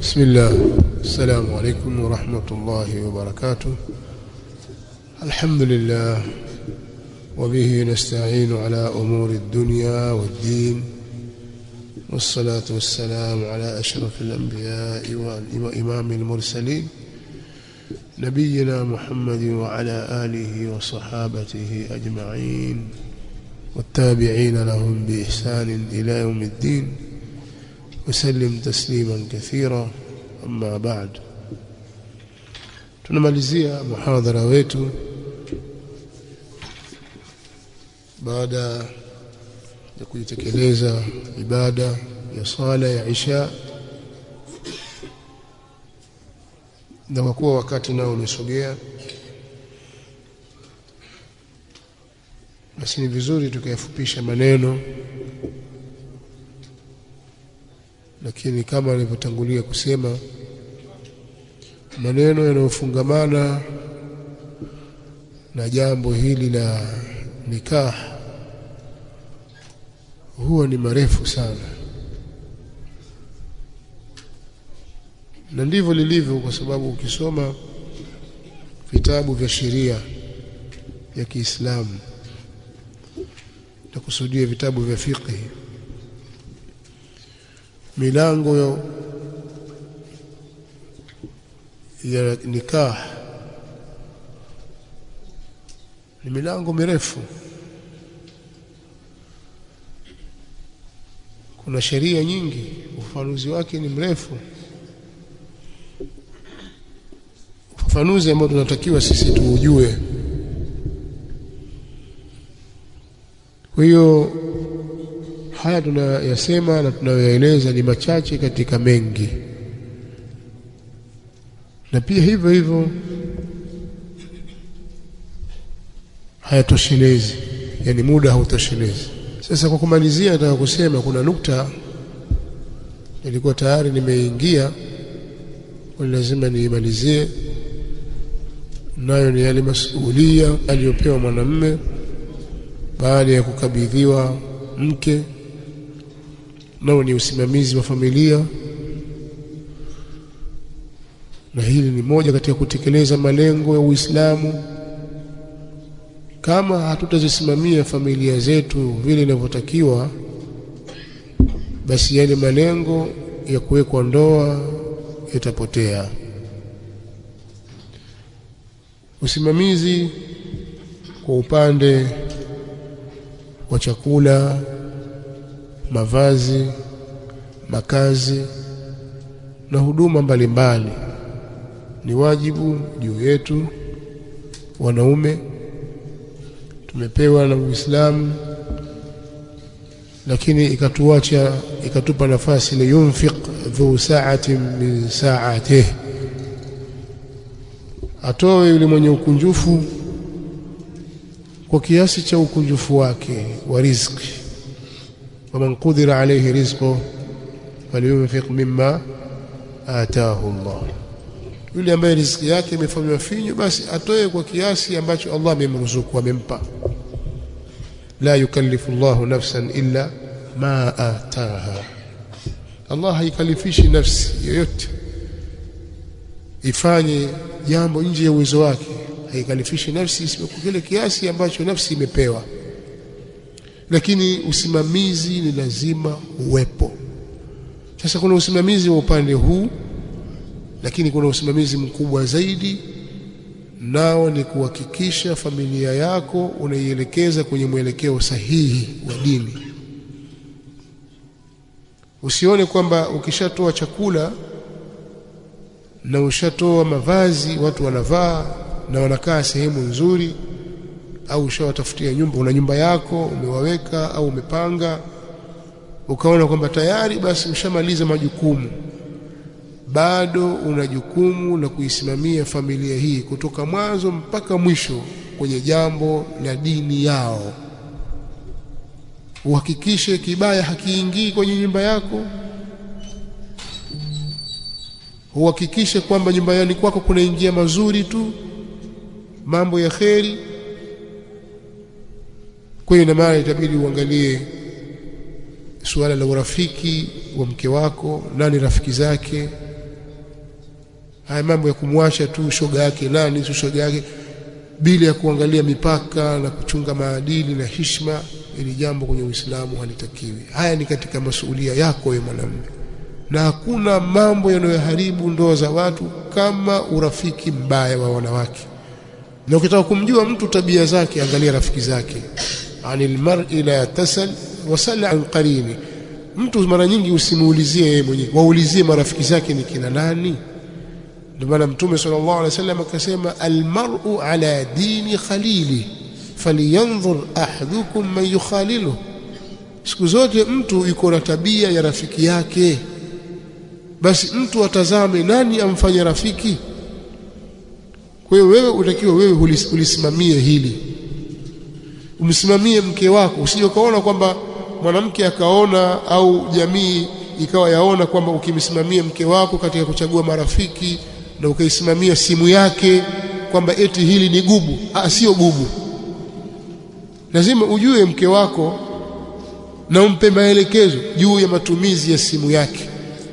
بسم الله السلام عليكم ورحمة الله وبركاته الحمد لله وبه نستعين على أمور الدنيا والدين والصلاة والسلام على أشرف الأنبياء وإمام المرسلين نبينا محمد وعلى آله وصحابته أجمعين والتابعين لهم بإحسان إلى يوم الدين وسلم تسليما كثيرا أما بعد tunamalizia muhadhara wetu baada ya kujitekeleza ibada ya sala ya isha na kwa kuwa wakati nao umesogea basi ni vizuri tukayafupisha maneno lakini kama nilivyotangulia kusema maneno yanayofungamana na jambo hili la nikah huwa ni marefu sana na ndivyo lilivyo kwa sababu ukisoma vitabu vya sheria ya Kiislamu na kusudia vitabu vya fiqh milango ya nikah ni milango mirefu kuna sheria nyingi ufafanuzi wake ni mrefu ufafanuzi ambao tunatakiwa sisi tuujue kwa hiyo haya tunayasema na tunayoyaeleza ni machache katika mengi na pia hivyo hivyo hayatoshelezi yani muda hautoshelezi sasa kwa kumalizia nataka kusema kuna nukta nilikuwa tayari nimeingia kwa lazima niimalizie nayo ni yale masuhulia aliyopewa mwanamume baada ya kukabidhiwa mke nao ni usimamizi wa familia na hili ni moja katika kutekeleza malengo ya Uislamu kama hatutazisimamia familia zetu vile inavyotakiwa basi yale malengo ya kuwekwa ndoa yatapotea usimamizi kwa upande wa chakula mavazi makazi na huduma mbalimbali mbali. ni wajibu juu yetu wanaume tumepewa na Uislamu lakini ikatuacha ikatupa nafasi li yunfiq dhu sa'atin min sa'atihi atoe yule mwenye ukunjufu kwa kiasi cha ukunjufu wake wa riziki waman qudira alayhi rizquhu falyunfiq mimma ataahu Allah yule ambaye riziki yake imefanywa finyu basi atoe kwa kiasi ambacho Allah amemruzuku amempa la yukallifu Allah nafsan illa ma ataha Allah haikalifishi nafsi yoyote ifanye jambo nje ya uwezo wake haikalifishi nafsi isipokuwa kile kiasi ambacho nafsi imepewa lakini usimamizi ni lazima uwepo sasa kuna usimamizi wa upande huu lakini kuna usimamizi mkubwa zaidi nao ni kuhakikisha familia yako unaielekeza kwenye mwelekeo sahihi wa dini usione kwamba ukishatoa chakula na ushatoa mavazi watu wanavaa na wanakaa sehemu nzuri au ushawatafutia nyumba una nyumba yako umewaweka au umepanga ukaona kwamba tayari basi ushamaliza majukumu bado una jukumu la kuisimamia familia hii kutoka mwanzo mpaka mwisho kwenye jambo la dini yao uhakikishe kibaya hakiingii kwenye nyumba yako uhakikishe kwamba nyumbani kwako kunaingia mazuri tu mambo ya kheri kwa hiyo ina maana itabidi uangalie suala la urafiki wa mke wako nani rafiki zake haya mambo ya kumwasha tu shoga yake nani tu shoga yake bila ya kuangalia mipaka na kuchunga maadili na hishma ili jambo kwenye Uislamu halitakiwi haya ni katika masuhulia yako wewe mwanamume na hakuna mambo yanayoharibu ndoa za watu kama urafiki mbaya wa wanawake na ukitaka kumjua mtu tabia zake angalia rafiki zake anil mar'i la tasal wasal an qarini mtu mara nyingi usimuulizie yeye mwenyewe waulizie marafiki zake ni kina nani ndio maana mtume sallallahu alaihi wasallam akasema almar'u ala dini khalili falyanzur ahadukum man yukhalilu siku zote mtu yuko na tabia ya rafiki yake basi mtu atazame nani amfanye rafiki kwa hiyo wewe utakiwa wewe ulisimamie hili umsimamie mke wako usije ukaona kwamba mwanamke akaona au jamii ikawa yaona kwamba ukimsimamia mke wako katika kuchagua marafiki na ukaisimamia simu yake kwamba eti hili ni gubu ah sio gubu lazima ujue mke wako na umpe maelekezo juu ya matumizi ya simu yake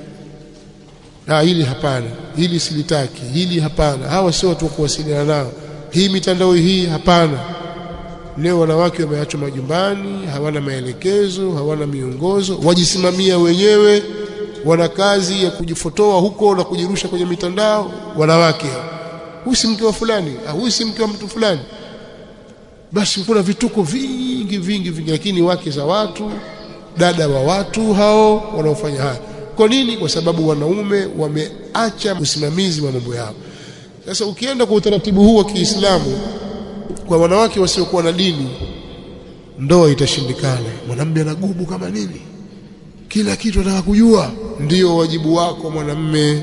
ah hili hapana hili silitaki hili hapana hawa sio watu wa kuwasiliana nao hii mitandao hii hapana leo wanawake wameachwa majumbani hawana maelekezo hawana miongozo wajisimamia wenyewe wana kazi ya kujifotoa huko na kujirusha kwenye mitandao wanawake huyu si mke wa fulani huyu si mke wa mtu fulani basi kuna vituko vingi vingi vingi lakini wake za watu dada wa watu hao wanaofanya haya kwa nini kwa sababu wanaume wameacha usimamizi wa mambo yao sasa ukienda kwa utaratibu huu wa Kiislamu kwa wanawake wasiokuwa na dini ndoa itashindikana mwanamume anagubu kama nini kila kitu anataka kujua ndiyo wajibu wako mwanamme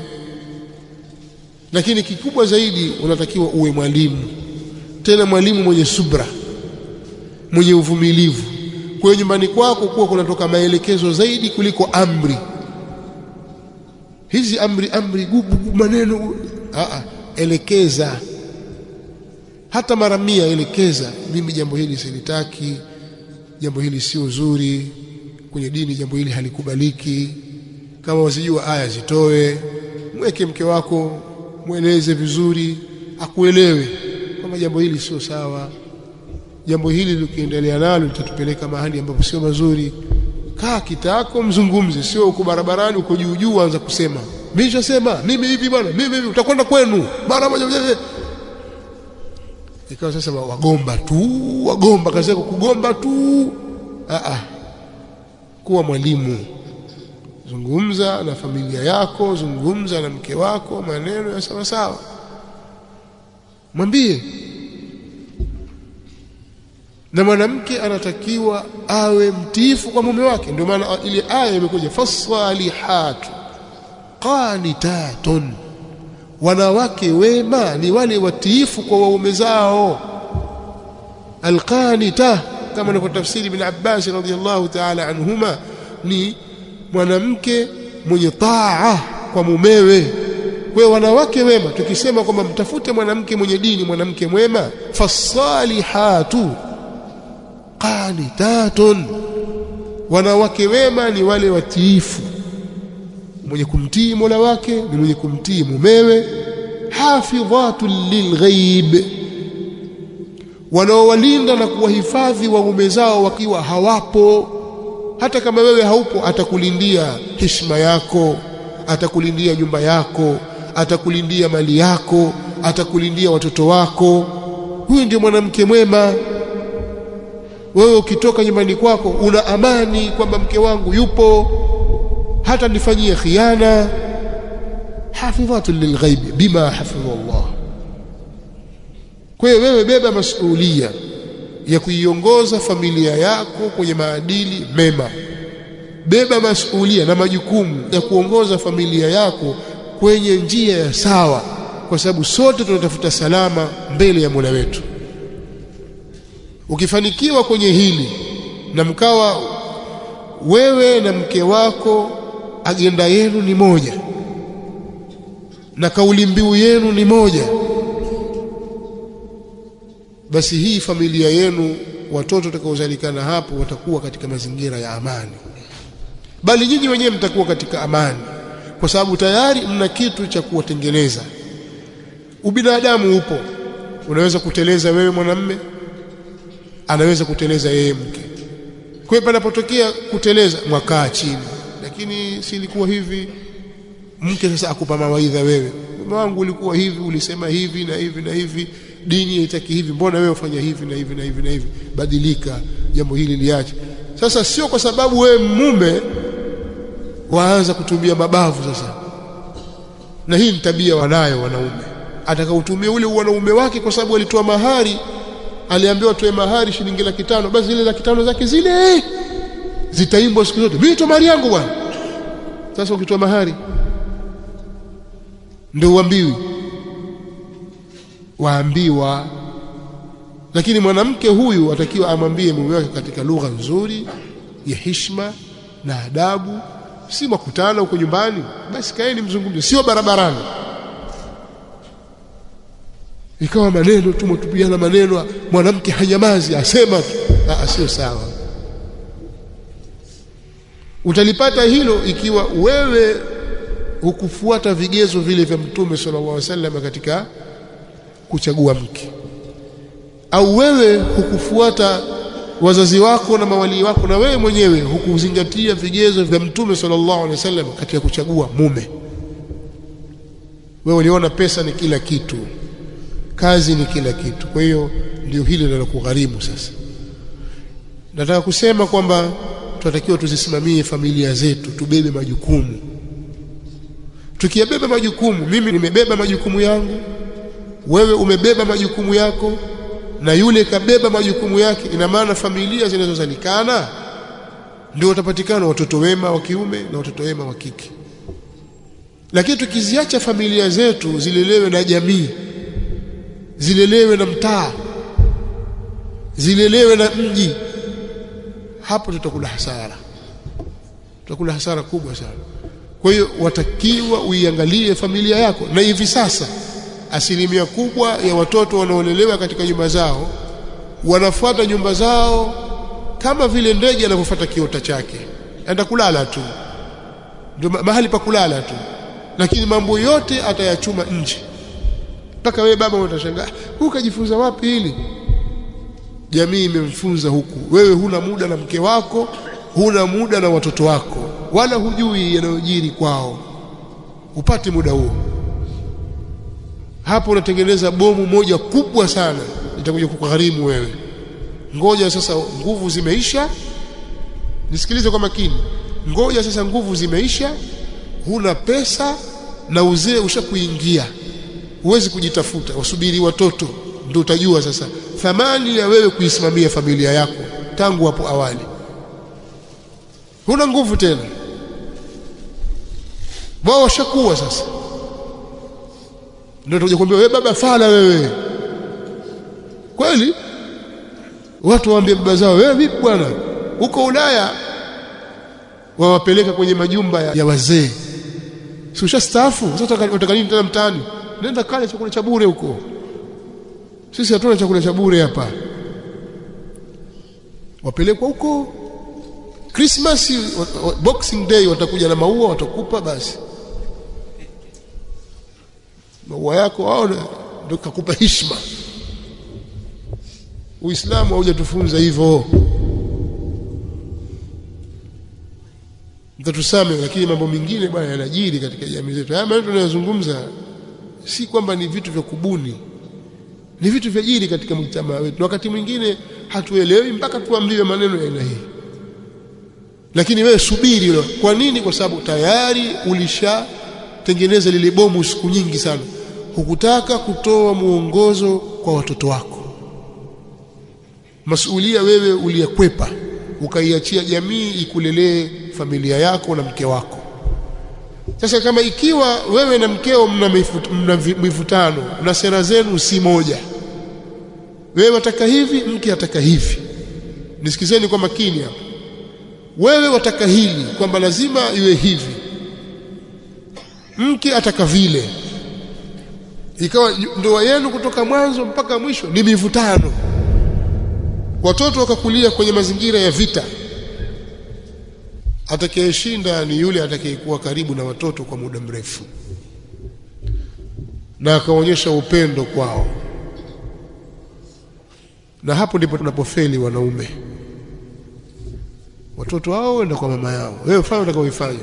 lakini kikubwa zaidi unatakiwa uwe mwalimu tena mwalimu mwenye subra mwenye uvumilivu kwa hiyo nyumbani kwako kuwa kunatoka maelekezo zaidi kuliko amri hizi amri amri gubu, gubu maneno a elekeza hata mara mia elekeza mimi jambo hili silitaki jambo hili sio zuri kwenye dini jambo hili halikubaliki kama wasijua aya zitoe mweke mke wako mweleze vizuri akuelewe kwamba jambo hili sio sawa jambo hili likiendelea nalo litatupeleka mahali ambapo sio mazuri kaa kitako mzungumze sio uko barabarani uko juu juu anza kusema mimi nishasema mimi hivi bwana mimi hivi utakwenda kwenu mara moja ikawa sasa wagomba tu wagomba kazi yako kugomba tu a a kuwa mwalimu zungumza na familia yako zungumza na mke wako maneno ya sawa sawa mwambie na mwanamke anatakiwa awe mtiifu kwa mume wake ndio maana ile aya imekuja fasalihatu qanitatun wanawake wema ni wale watiifu kwa waume zao alqanita kama ni tafsiri ibn Abbas radhiyallahu ta'ala anhuma ni mwanamke mwenye taa kwa mumewe kwa wanawake wema tukisema kwamba mtafute mwanamke mwenye dini mwanamke mwema fasalihatu qanitatun wanawake wema ni wale watiifu mwenye kumtii Mola wake ni mwenye kumtii mumewe hafidhatul lilghaib wanaowalinda na kuwahifadhi waume zao wakiwa hawapo hata kama wewe haupo atakulindia heshima yako atakulindia nyumba yako atakulindia mali yako atakulindia watoto wako huyu ndio mwanamke mwema wewe ukitoka nyumbani kwako una amani kwamba mke wangu yupo hata nifanyie khiana hafidhatu lilghaib bima hafidha Allah kwa hiyo wewe beba masuhulia ya kuiongoza familia yako kwenye maadili mema beba masuhulia na majukumu ya kuongoza familia yako kwenye njia ya sawa kwa sababu sote tunatafuta salama mbele ya Mola wetu ukifanikiwa kwenye hili na mkawa wewe na mke wako agenda yenu ni moja na kauli mbiu yenu ni moja basi hii familia yenu watoto watakaozalikana hapo watakuwa katika mazingira ya amani bali nyinyi wenyewe mtakuwa katika amani kwa sababu tayari mna kitu cha kuwatengeneza ubinadamu upo unaweza kuteleza wewe mwanamme anaweza kuteleza yeye mke kwa hiyo panapotokea kuteleza mwakaa chini lakini si ilikuwa hivi mke sasa akupa mawaidha wewe mume wangu ulikuwa hivi ulisema hivi na hivi na hivi dini haitaki hivi mbona wewe ufanya hivi na hivi na hivi na hivi badilika jambo hili liache sasa sio kwa sababu wewe mume waanza kutumia mabavu sasa na hii ni tabia wanayo wanaume atakautumia ule wanaume wake kwa sababu alitoa mahari aliambiwa toe mahari shilingi laki tano basi zile laki tano zake zile zitaimbwa siku zote mimi to mahari yangu bwana sasa ukitoa mahari ndio uambiwi waambiwa lakini mwanamke huyu atakiwa amwambie mume wake katika lugha nzuri ya heshima na adabu si makutano huko nyumbani basi kaeni mzungumze sio barabarani ikawa maneno tu mtupiana maneno mwanamke hanyamazi asema tu sio sawa utalipata hilo ikiwa wewe hukufuata vigezo vile vya mtume sallallahu alaihi wasallam katika kuchagua mke au wewe hukufuata wazazi wako na mawalii wako na wewe mwenyewe hukuzingatia vigezo vya mtume sallallahu alaihi wasallam katika kuchagua mume wewe uliona pesa ni kila kitu kazi ni kila kitu kwa hiyo ndio hili linalokugharimu sasa nataka kusema kwamba tunatakiwa tuzisimamie familia zetu tubebe majukumu tukiyabeba majukumu mimi nimebeba majukumu yangu wewe umebeba majukumu yako na yule kabeba majukumu yake ina maana familia zinazozalikana ndio watapatikana watoto wema wa kiume na watoto wema wa kike lakini tukiziacha familia zetu zilelewe na jamii zilelewe na mtaa zilelewe na mji hapo tutakula hasara tutakula hasara kubwa sana kwa hiyo watakiwa uiangalie familia yako na hivi sasa asilimia kubwa ya watoto wanaolelewa katika nyumba zao wanafuata nyumba zao kama vile ndege anavyofuata kiota chake enda kulala tu ndio mahali pa kulala tu lakini mambo yote atayachuma nje mpaka wewe baba utashangaa huyu kajifunza wapi hili jamii imemfunza huku wewe huna muda na mke wako huna muda na watoto wako wala hujui yanayojiri kwao upate muda huo hapo unatengeneza bomu moja kubwa sana litakuja kukugharimu wewe ngoja sasa nguvu zimeisha nisikilize kwa makini ngoja sasa nguvu zimeisha huna pesa na uzee ushakuingia huwezi kujitafuta wasubiri watoto ndio utajua sasa thamani ya wewe kuisimamia familia yako tangu hapo awali huna nguvu tena wao washakuwa sasa ndio tutakuja kuambia wewe baba fala wewe kweli watu waambie baba zao wewe vipi bwana huko Ulaya wawapeleka kwenye majumba ya, ya wazee si ushastaafu sasa utaka nini tena mtaani nenda kale chakula cha bure huko sisi hatuna chakula cha bure hapa wapelekwa huko Christmas Boxing Day watakuja na maua watakupa basi maua yako wao ndio kakupa heshima Uislamu haujatufunza hivyo mtatusame lakini mambo mengine bwana yanajiri katika jamii zetu haya maneno tunayozungumza si kwamba ni vitu vya kubuni ni vitu vya jiri katika mtamaa wetu wakati mwingine hatuelewi mpaka tuambiwe maneno ya aina hii lakini wewe subiri hilo kwa nini kwa sababu tayari ulishatengeneza lile bomu siku nyingi sana hukutaka kutoa muongozo kwa watoto wako masulia wewe uliyakwepa ukaiachia jamii ikulelee familia yako na mke wako sasa kama ikiwa wewe na mkeo mna, mifut, mna mivutano na sera zenu si moja wewe wataka hivi mke ataka hivi nisikizeni kwa makini hapa wewe wataka hili kwamba lazima iwe hivi mke ataka vile ikawa ndoa yenu kutoka mwanzo mpaka mwisho ni mivutano watoto wakakulia kwenye mazingira ya vita atakayeshinda ni yule atakayekuwa karibu na watoto kwa muda mrefu na akaonyesha upendo kwao na hapo ndipo tunapofeli wanaume watoto wao wenda kwa mama yao wewe fanya utakaoifanya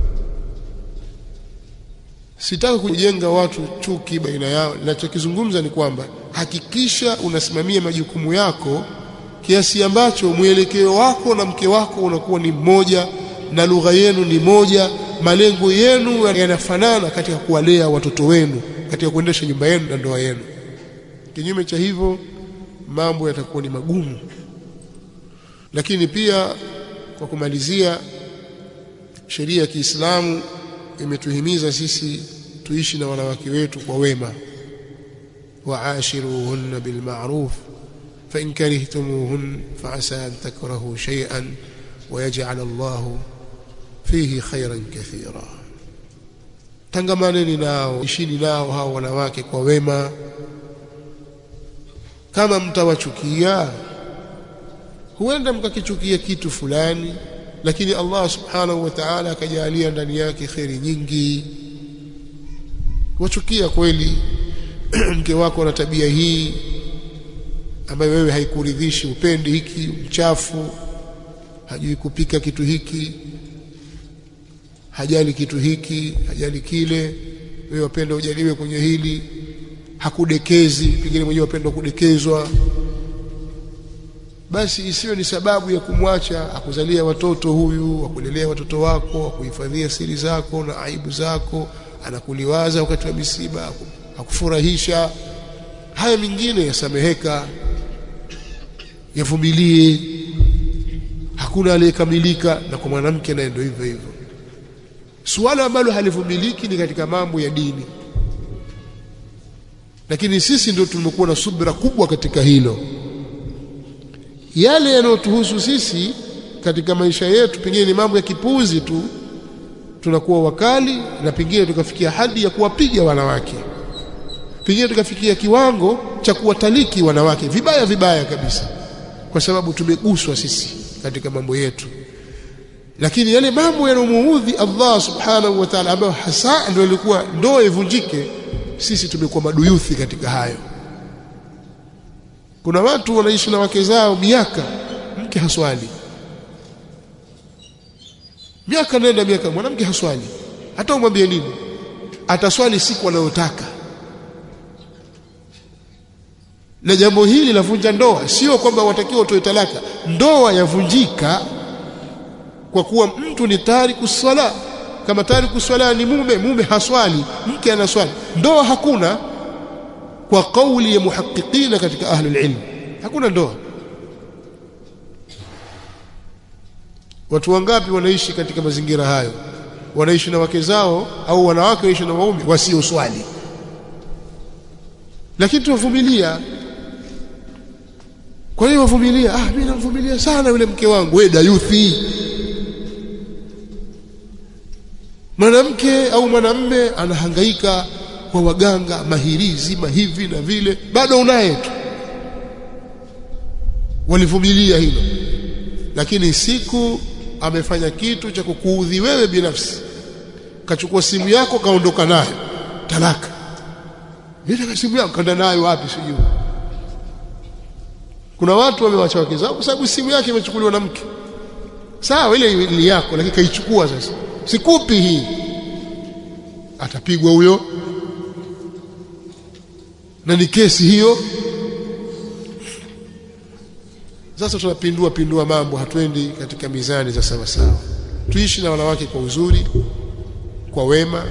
sitaki kujenga watu chuki baina yao ninachokizungumza ni kwamba hakikisha unasimamia majukumu yako kiasi ambacho mwelekeo wako na mke wako unakuwa ni mmoja na lugha yenu ni moja malengo yenu yanafanana katika kuwalea watoto wenu katika kuendesha nyumba yenu na ndoa yenu kinyume cha hivyo mambo yatakuwa ni magumu lakini pia kwa kumalizia sheria ya Kiislamu imetuhimiza sisi tuishi na wanawake wetu kwa wema waashiruhunna bilma'ruf fa in karihtumuhun fa asa an takrahu shay'an wa yaj'al Allah fihi khayran kathira tangamaneni nao ishini nao hao wanawake kwa wema kama mtawachukia huenda mkakichukia kitu fulani lakini Allah subhanahu wa ta'ala akajalia ndani yake kheri nyingi wachukia kweli mke wako na tabia hii ambayo wewe haikuridhishi upendi hiki mchafu hajui kupika kitu hiki hajali kitu hiki hajali kile wewe wapenda ujaliwe kwenye hili hakudekezi pengine mwenyewe wapenda kudekezwa basi isiwe ni sababu ya kumwacha akuzalia watoto huyu akulelea watoto wako akuhifadhia siri zako na aibu zako anakuliwaza wakati wa misiba akufurahisha haya mengine yasameheka yavumilie hakuna aliyekamilika na kwa mwanamke naye ndio hivyo hivyo suala ambalo halivumiliki ni katika mambo ya dini lakini sisi ndio tumekuwa na subira kubwa katika hilo yale yanayotuhusu sisi katika maisha yetu pengine ni mambo ya kipuzi tu tunakuwa wakali na pengine tukafikia hadi ya kuwapiga wanawake pengine tukafikia kiwango cha kuwataliki wanawake vibaya vibaya kabisa kwa sababu tumeguswa sisi katika mambo yetu lakini yale mambo yanomuudhi Allah subhanahu wa ta'ala ambayo hasa ndio ilikuwa ndoa ivunjike sisi tumekuwa maduyuthi katika hayo kuna watu wanaishi na wake zao miaka mke haswali miaka nenda miaka mwanamke haswali hata umwambie nini ataswali siku anayotaka na jambo hili lavunja ndoa sio kwamba watakiwa utoe talaka ndoa yavunjika kwa kuwa mtu ni tariku swala kama tariku swala ni mume mume haswali mke anaswali ndoa hakuna kwa kauli ya muhaqiqina katika ahlul ilm hakuna ndoa watu wangapi wanaishi katika mazingira hayo wanaishi na wake zao au wanawake wanaishi na waume wasio swali lakini tunavumilia kwa hiyo wavumilia ah mimi namvumilia sana yule mke wangu wewe dayuthi mwanamke au mwanamme anahangaika kwa waganga mahirizi mahivi na vile bado unaye tu walivumilia hilo lakini siku amefanya kitu cha kukuudhi wewe binafsi kachukua simu yako kaondoka nayo talaka ile simu yako kaenda nayo wapi sijui kuna watu wamewacha wake zao kwa sababu simu yake imechukuliwa na mke sawa ile ni yako lakini kaichukua sasa sikupi hii atapigwa huyo na ni kesi hiyo sasa tunapindua pindua mambo hatuendi katika mizani za sawa sawa tuishi na wanawake kwa uzuri kwa wema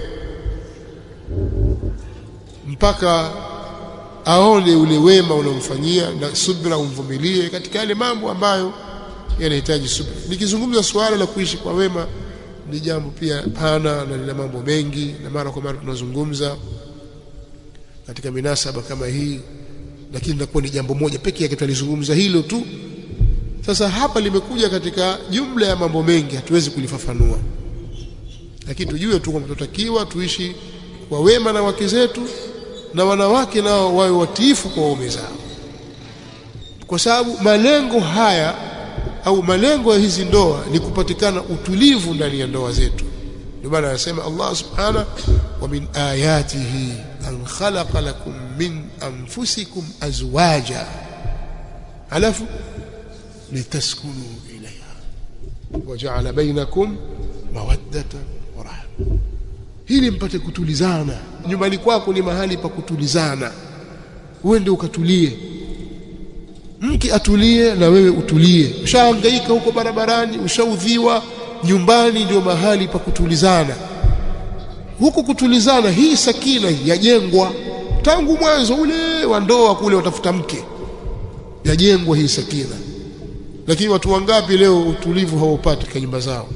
mpaka aone ule wema unaomfanyia na subra umvumilie katika yale mambo ambayo yanahitaji subra nikizungumza suala la kuishi kwa wema ni jambo pia pana na lina mambo mengi na mara kwa mara tunazungumza katika minasaba kama hii lakini linakuwa ni jambo moja pekee yake tulizungumza hilo tu sasa hapa limekuja katika jumla ya mambo mengi hatuwezi kulifafanua lakini tujue tu kwamba tutakiwa tuishi kwa wema na wake zetu na wanawake nao wawe watiifu kwa waume zao kwa sababu malengo haya au malengo ya hizi ndoa ni kupatikana utulivu ndani ya ndoa zetu ndio maana anasema Allah subhanahu wa min ayatihi an khalaqa lakum min anfusikum azwaja alafu litaskunu ilayha waja'ala bainakum mawaddatan wa rahma hili mpate kutulizana nyumbani kwako ni mahali pa kutulizana uende ukatulie mke atulie na wewe utulie ushahangaika huko barabarani ushaudhiwa nyumbani ndio mahali pa kutulizana huku kutulizana hii sakina yajengwa tangu mwanzo ule wa ndoa kule watafuta mke yajengwa hii sakina lakini watu wangapi leo utulivu hawaupati katika nyumba zao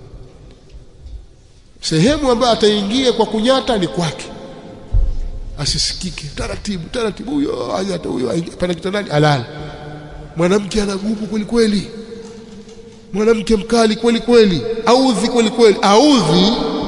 sehemu ambayo ataingia kwa kunyata ni kwake asisikike taratibu taratibu huyo anyata huyo pana kitandani alala mwanamke anagupu kweli kweli mwanamke mkali kweli kweli audhi kweli kweli audhi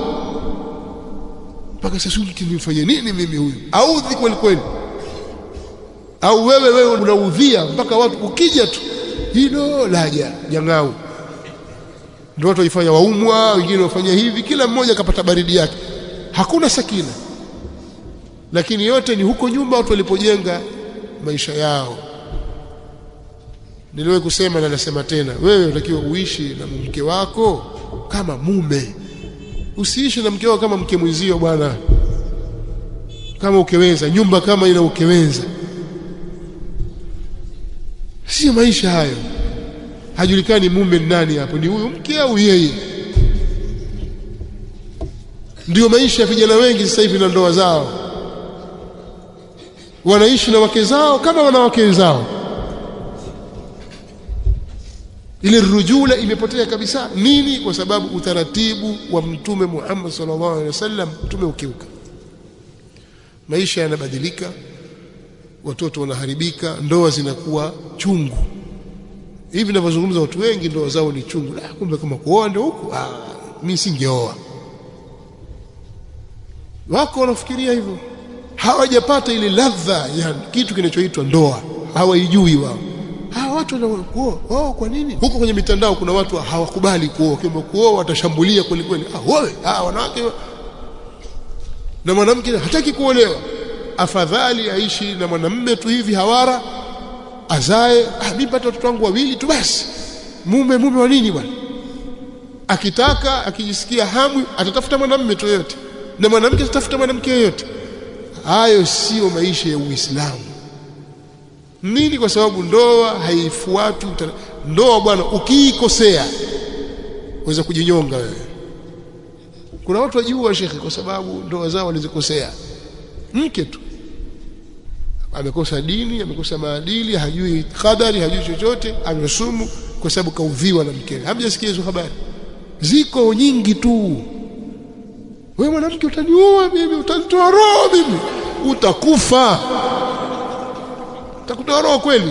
mpaka sasa mke nimfanye nini mimi huyu audhi kweli kweli au wewe wewe unaudhia mpaka watu ukija tu hilo laja jangau ndio watu waifanya waumwa wengine wafanya hivi kila mmoja akapata baridi yake hakuna sakina lakini yote ni huko nyumba watu walipojenga maisha yao niliwahi kusema na nasema tena wewe unatakiwa uishi na mke wako kama mume usiishi na mke wako kama mke mwenzio bwana kama ukeweza nyumba kama ina ukeweza sio maisha hayo hajulikani mume ni nani hapo ni huyu mke au yeye ndio maisha ya vijana wengi sasa hivi na ndoa zao wanaishi na wake zao kama wanawake zao ile rujula imepotea kabisa nini kwa sababu utaratibu wa mtume Muhammad sallallahu alaihi wasallam mtume ukiuka maisha yanabadilika watoto wanaharibika ndoa zinakuwa chungu hivi ninavyozungumza watu wengi ndoa zao ni chungu la kumbe kama kuoa ndio huku ah mimi singeoa wako wanafikiria hivyo hawajapata ile ladha ya kitu kinachoitwa ndoa hawaijui wao hawa watu wanakuoa oh kwa nini huko kwenye mitandao kuna watu hawakubali kuoa kama kuoa watashambulia kweli kweli ah wewe ah wanawake na mwanamke hataki kuolewa afadhali aishi na mwanamume tu hivi hawara azae ah mimi pata watoto wangu wawili tu basi mume mume wa nini bwana akitaka akijisikia hamu atatafuta mwanamume tu yote na mwanamke atatafuta mwanamke yoyote hayo sio maisha ya Uislamu nini kwa sababu ndoa haifuati ndoa bwana ukiikosea uweza kujinyonga wewe kuna watu wajua shekhi kwa sababu ndoa zao walizikosea mke tu amekosa dini amekosa maadili hajui qadari hajui chochote amesumu kwa sababu kaudhiwa na mkewe hamjasikia hizo habari ziko nyingi tu wewe mwanamke utaniua mimi utanitoa roho mimi utakufa utakutoa roho kweli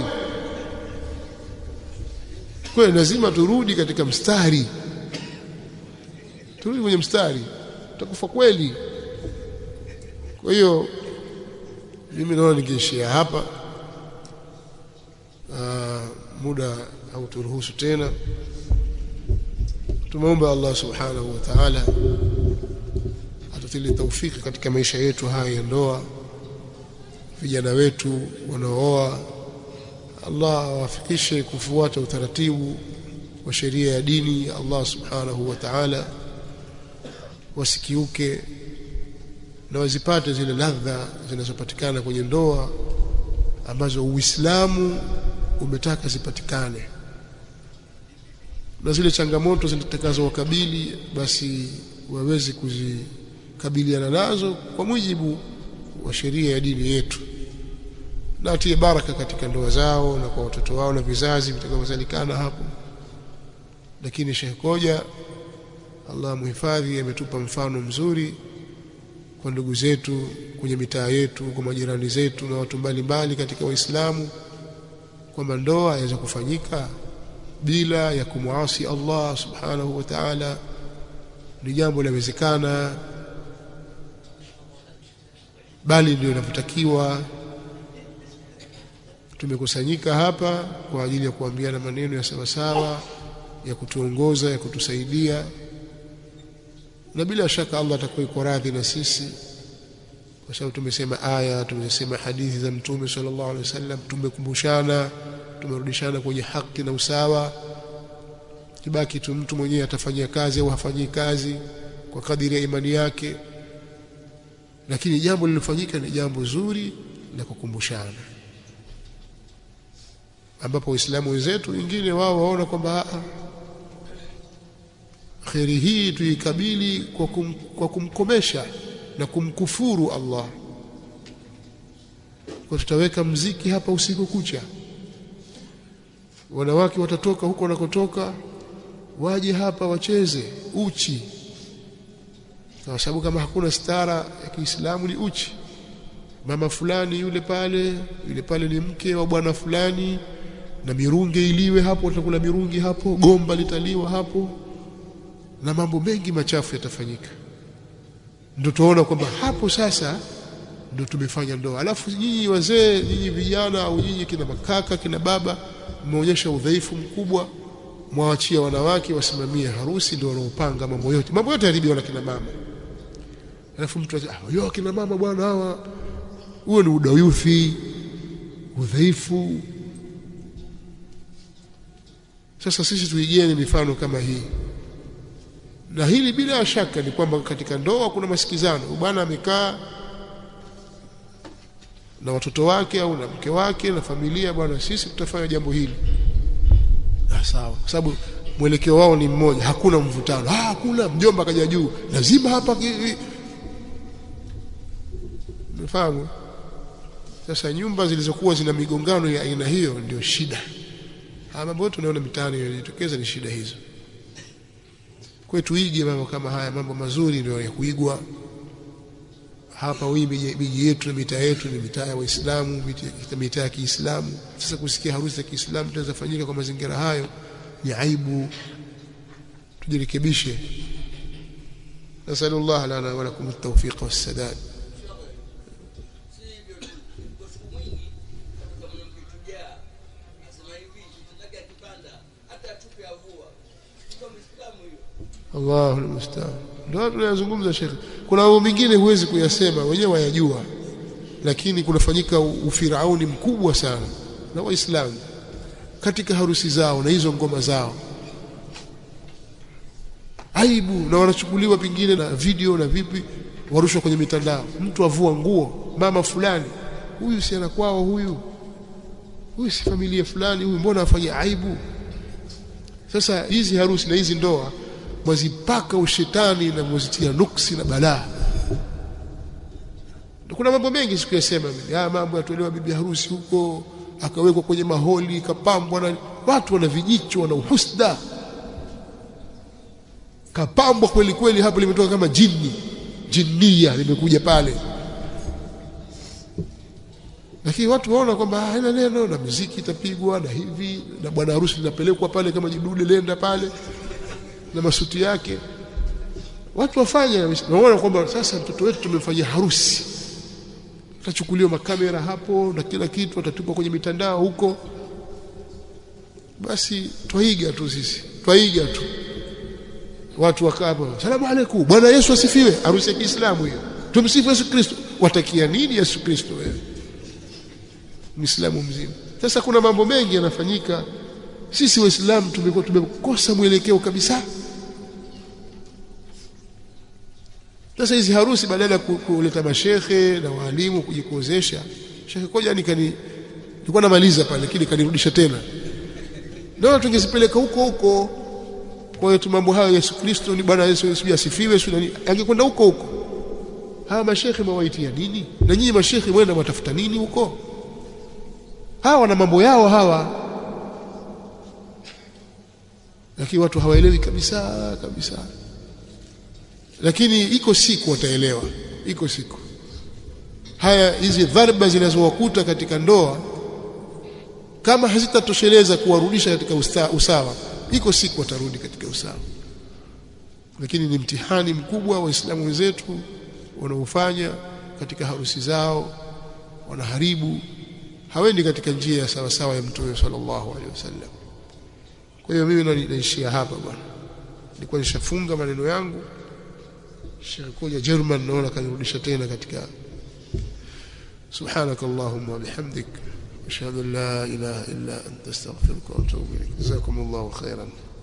kweli lazima turudi katika mstari turudi kwenye mstari utakufa kweli kwa hiyo mimi naona ningeishia hapa Aa, muda hauturuhusu tena tumeomba Allah subhanahu wa ta'ala atutili taufiki katika maisha yetu haya ya ndoa vijana wetu wanaooa Allah awafikishe kufuata utaratibu wa sheria ya dini ya Allah subhanahu wa ta'ala wasikiuke na wazipate zile ladha zinazopatikana kwenye ndoa ambazo Uislamu umetaka zipatikane na zile changamoto zitakazowakabili basi waweze kuzikabiliana nazo kwa mujibu wa sheria ya dini yetu na atie baraka katika ndoa zao na kwa watoto wao na vizazi vitakavyozalikana hapo lakini Sheikh Koja Allah muhifadhi ametupa mfano mzuri kwa ndugu zetu kwenye mitaa yetu kwa majirani zetu na watu mbalimbali katika waislamu kwamba ndoa yaweza kufanyika bila ya kumwasi Allah subhanahu wa ta'ala ni jambo linawezekana bali ndio inavyotakiwa tumekusanyika hapa kwa ajili ya kuambiana maneno ya sawasawa ya kutuongoza ya kutusaidia na bila shaka Allah atakuwa yuko radhi na sisi kwa sababu tumesema aya tumesema hadithi za mtume sallallahu alaihi wasallam tumekumbushana tumerudishana kwenye haki na usawa kibaki tu mtu mwenyewe atafanyia kazi au hafanyii kazi kwa kadiri ya imani yake lakini jambo lilofanyika ni jambo zuri la kukumbushana ambapo waislamu wenzetu wengine wao waona kwamba kheri hii tuikabili kwa, kum, kwa kumkomesha na kumkufuru Allah kwa tutaweka mziki hapa usiku kucha wanawake watatoka huko wanakotoka waje hapa wacheze uchi kwa sababu kama hakuna stara ya Kiislamu ni uchi mama fulani yule pale yule pale ni mke wa bwana fulani na mirunge iliwe hapo utakula mirungi hapo gomba litaliwa hapo na mambo mengi machafu yatafanyika ndio tuona kwamba hapo sasa ndio tumefanya ndoa alafu nyinyi wazee nyinyi vijana au nyinyi kina makaka kina baba mmeonyesha udhaifu mkubwa mwawachia wanawake wasimamie harusi ndio wanaopanga mambo yote mambo yote yaribiwa na kina mama alafu mtu ah yo kina mama bwana hawa huo ni udayuthi udhaifu sasa sisi tuigeni mifano kama hii na hili bila shaka ni kwamba katika ndoa kuna masikizano bwana amekaa na watoto wake au na mke wake na familia bwana sisi tutafanya jambo hili ah sawa kwa sababu mwelekeo wao ni mmoja hakuna mvutano ah hakuna mjomba kaja juu lazima hapa umefahamu sasa nyumba zilizokuwa zina migongano ya aina hiyo ndio shida haya mambo yote tunaona mitaani yanajitokeza ni shida hizo kwa tuige mambo kama haya mambo mazuri ndio ya kuigwa hapa hii miji yetu na mitaa yetu ni mitaa ya Waislamu mitaa ya Kiislamu sasa kusikia harusi ya Kiislamu tunaweza fanyika kwa mazingira hayo ni aibu tujirekebishe nasallallahu lana wa lakum at-tawfiq was-sadad Allahu musta'an. Ndio tunayozungumza Sheikh. Kuna mambo mengine huwezi kuyasema wenyewe wayajua. Lakini kunafanyika ufirauni mkubwa sana na Waislamu katika harusi zao na hizo ngoma zao. Aibu na wanachukuliwa pengine na video na vipi warushwa kwenye mitandao. Mtu avua nguo, mama fulani, huyu si ana kwao huyu. Huyu si familia fulani, huyu mbona afanye aibu? Sasa hizi harusi na hizi ndoa mwazipaka ushetani na mwazitia nuksi na balaa. Kuna mambo mengi sikuyasema mimi. Haya mambo yatolewa bibi harusi huko akawekwa kwenye maholi kapambwa na watu wana vijicho wana uhusda. Kapambwa kweli kweli hapo limetoka kama jini. Jinnia limekuja pale. Lakini watu waona kwamba haina neno na muziki itapigwa na hivi na bwana harusi linapelekwa pale kama jidude lenda pale na masuti yake watu wafanye naona kwamba sasa mtoto wetu tumemfanyia harusi tachukuliwa makamera hapo na kila kitu atatupwa kwenye mitandao huko basi twaiga tu sisi twaiga tu watu wakaa hapo salamu alaykum bwana Yesu asifiwe harusi ya Kiislamu hiyo tumsifu Yesu Kristo watakia nini Yesu Kristo wewe Muislamu mzima sasa kuna mambo mengi yanafanyika sisi waislamu tumekuwa tumekosa mwelekeo kabisa sasa hizi harusi badala ya kuleta mashehe na walimu kujikozesha shekhe koja nikani nilikuwa namaliza pale lakini kanirudisha tena ndio tungezipeleka huko huko kwa hiyo mambo hayo Yesu Kristo ni bwana Yesu Yesu asifiwe sio nani angekwenda huko huko hawa mashehe mwaitia nini na nyinyi mashehe mwenda mtafuta nini huko hawa wana mambo yao hawa lakini watu hawaelewi kabisa kabisa lakini iko siku wataelewa iko siku haya hizi dharba zinazowakuta katika ndoa kama hazitatosheleza kuwarudisha katika usta, usawa iko siku watarudi katika usawa lakini ni mtihani mkubwa waislamu wenzetu wanaofanya katika harusi zao wanaharibu hawendi katika njia ya sawa sawa ya mtume sallallahu alaihi wasallam kwa hiyo mimi naishia hapa bwana nilikuwa nishafunga maneno yangu Sheikh Koja German naona kanirudisha tena katika سبحانك اللهم وبحمدك أشهد أن لا إله إلا أنت استغفرك وأتوب إليك جزاكم الله خيرا